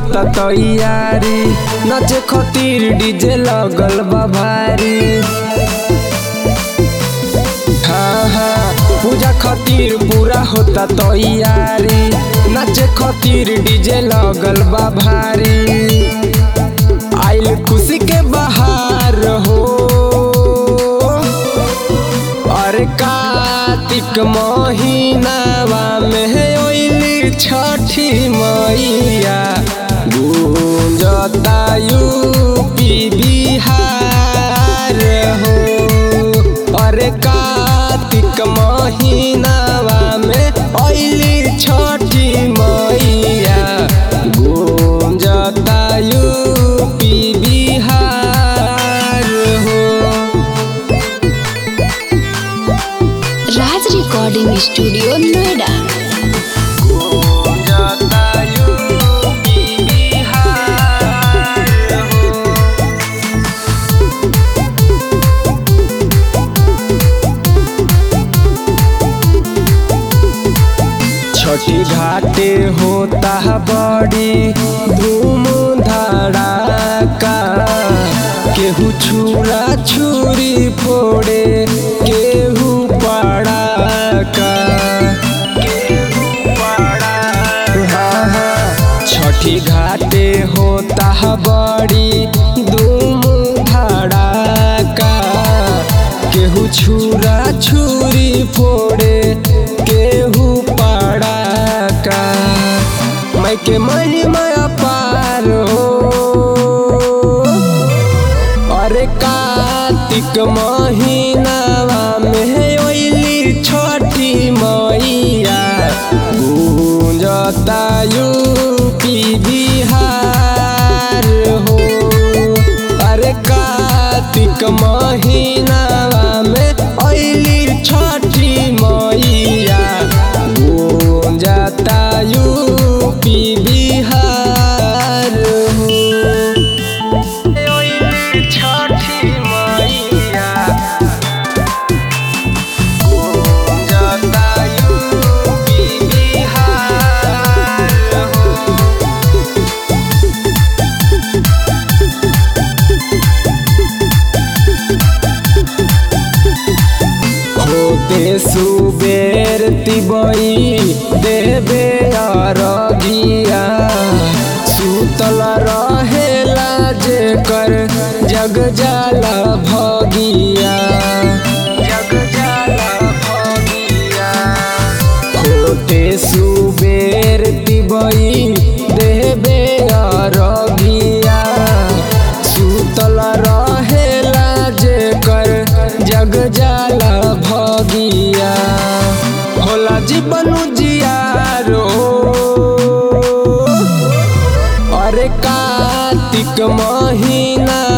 होता तैयारी नाचे खातिर डीजे लगल बा भारी हाँ हाँ पूजा खातिर पूरा होता तैयारी नाचे खातिर डीजे लगल बा भारी आइल खुशी के बहार हो अरे कार्तिक महीनावा में ओइली छठी मैया गूंजता यूपी बिहार हो अरे कार्तिक महीनावा में ओइली छठी मैया गूंजता यूपी बिहार हो राज रिकॉर्डिंग स्टूडियो नोएडा गूंजता यूपी बिहार हो छठी घाटे होता है बड़ी धूम धड़ाका केहू छुरा छुरी फोड़े केहू पड़ाका केहू पड़ाका हाँ हाँ छठी घाटे होता है बड़ी धूम धड़ाका केहू छुरा छुरी फोड़े केहू पड़ाका मैं के महिमा पार हो अरे कार्तिक महीनावा में ओइली छठी मैया गूंजता यूपी बिहार हो अरे कार्तिक महीनावा में ओइली छठी मैया गूंजता यूपी बिहार हो छठी मैया गूंजता यूपी बिहार हो होते सुबेर तिबई देवे अरगिया सुतल रहेला जेकर जग जाला भगिया जग जाला भगिया होते सुबेर तिबई देवे अरगिया सुतल रहेला जेकर जग जाला भगिया होला जीवन जियारो अरे कार्तिक महीना